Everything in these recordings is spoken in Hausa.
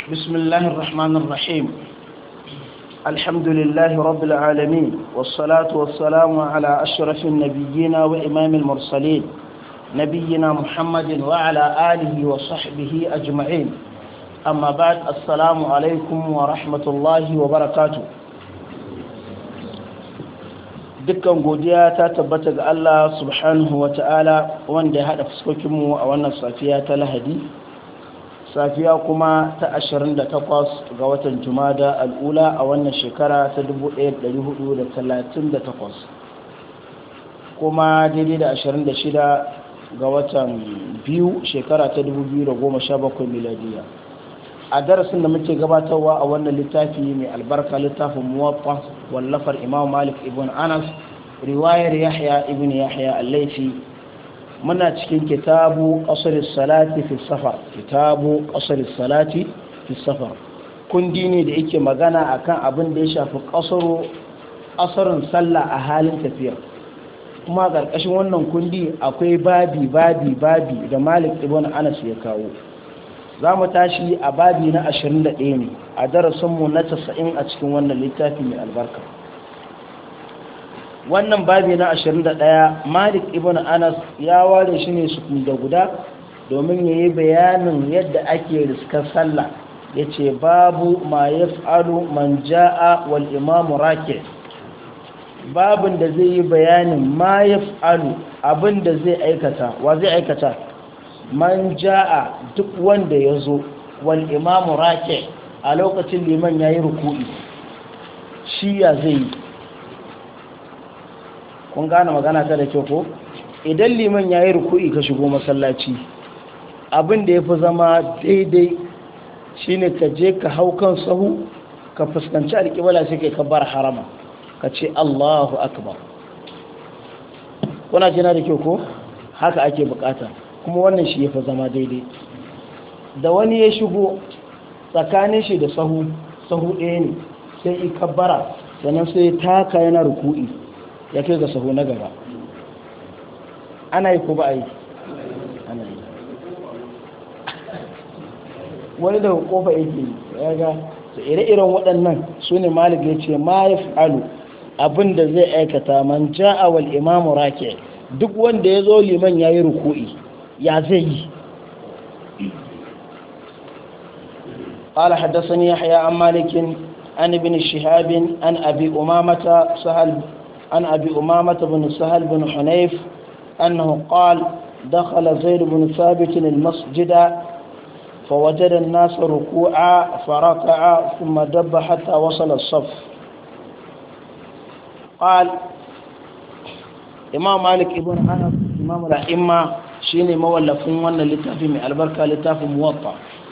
بسم الله الرحمن الرحيم الحمد لله رب العالمين والصلاة والسلام على أشرف النبيين وإمام المرسلين نبينا محمد وعلى آله وصحبه أجمعين أما بعد السلام عليكم ورحمة الله وبركاته dukkan godiya ta tabbata ga Allah subhanahu wa ta'ala wanda ya haɗa fuskokinmu a wannan safiya ta lahadi safiya kuma ta 28 ga watan jumada al'ula a wannan shekara ta 1438 kuma daidai da 26 ga watan biyu shekara ta 2017 miladiya a darasin da muke gabatarwa a wannan littafi mai albarka littafin muwaffa wallafar imam malik ibn anas riwayar yahya ibn yahya al-laifi muna cikin kitabu qasr salati fi safar kitabu qasr salati fi safar kundi ne da yake magana akan abin da ya shafi qasru asarin sallah a halin tafiya kuma ƙarƙashin wannan kundi akwai babi babi babi da malik ibn anas ya kawo za mu tashi a babi na 21 ne a darasinmu na 90 a cikin wannan littafi mai albarka wannan babi na 21 malik ibn anas ya ware shi ne su da guda domin ya yi bayanin yadda ake riskar sallah ya ce babu ma ya fa'alu man ja'a wal imamu rake babin da zai yi bayanin ma ya fa'alu abin da zai aikata wa zai aikata man ja'a duk wanda ya zo wal imamu rake a lokacin liman ya yi ruku'i shi ya zai yi kun gane magana ta da kyau ko idan liman ya yi ruku'i ka shigo masallaci abin da ya fi zama daidai shine ka je ka hau kan sahu ka fuskanci alƙibala sai kai ka bar harama ka ce allahu akbar kuna jina da kyau ko haka ake bukata kuma wannan shi ya fi zama daidai da wani ya shigo tsakanin shi da sahu sahu ɗaya ne sai i kabbara sannan sai taka yana ruku'i ya kai ga sahu na gaba ana yi ko ba a yi ana yi wani daga kofa yake ya ga ire-iren waɗannan su ne malik ya ce ma ya fi'alu abin da zai aikata man ja'a wal imamu rake duk wanda ya zo liman ya yi ruku'i ya zai yi قال حدثني يحيى عن مالك عن ابن شهاب عن أبي أمامة سهل عن أبي أمامة بن سهل بن حنيف أنه قال دخل زيد بن ثابت المسجد فوجد الناس ركوعا فركع ثم دب حتى وصل الصف قال إمام مالك ابن أنس إمام الأئمة شيني مولفون وانا لتافي من البركة لتافي موطأ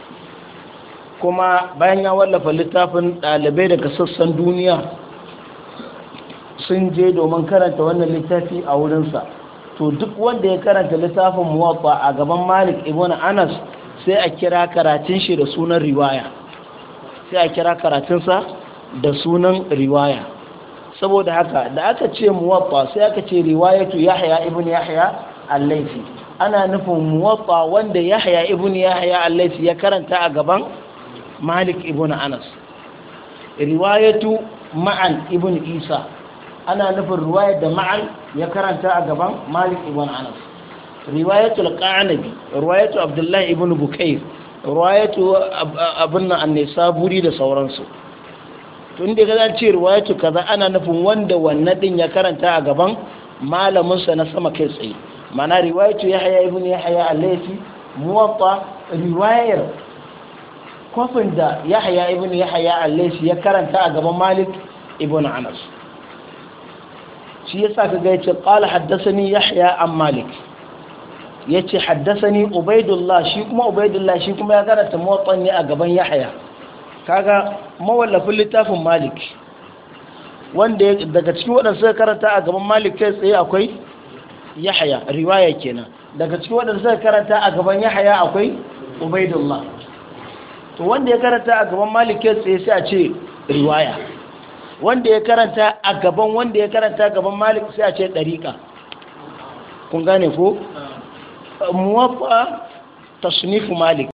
kuma bayan ya wallafa littafin ɗalibai daga sassan duniya sun je domin karanta wannan littafi a wurinsa to duk wanda ya karanta littafin muwaffa a gaban malik ibn anas sai a kira karatun shi da sunan riwaya sai a kira karatunsa da sunan riwaya saboda haka da aka ce muwaffa sai aka ce riwayatu yahya ibn yahya al-laifi ana nufin muwaffa wanda yahya ibn yahya al-laifi ya karanta a gaban malik ibn anas riwayatu ma'an ibn isa ana nufin riwayar da ma'an ya karanta a gaban malik ibn anas riwayatu al-qanabi riwayatu abdullahi ibn bukair riwayatu abin nan buri da sauransu tun da ga ce riwayatu kaza ana nufin wanda wannan din ya karanta a gaban malamin sa na sama kai tsaye mana riwayatu yahya ibn yahya al-laythi muwatta riwayar kofin da yahya ibn yahya al-laythi ya karanta a gaban malik ibn anas shi yasa kaga yace qala haddathani yahya an malik yace haddathani ubaidullah shi kuma ubaidullah shi kuma ya karanta muwatta ne a gaban yahya kaga mawallafin littafin malik wanda daga cikin waɗanda suka karanta a gaban malik kai tsaye akwai yahya riwaya kenan daga cikin waɗanda suka karanta a gaban yahya akwai ubaidullah to wanda ya karanta a gaban malik kai tsaye sai a ce riwaya wanda ya karanta a gaban wanda ya karanta gaban malik sai a ce ɗariƙa kun gane ko muwaffa tasnifu malik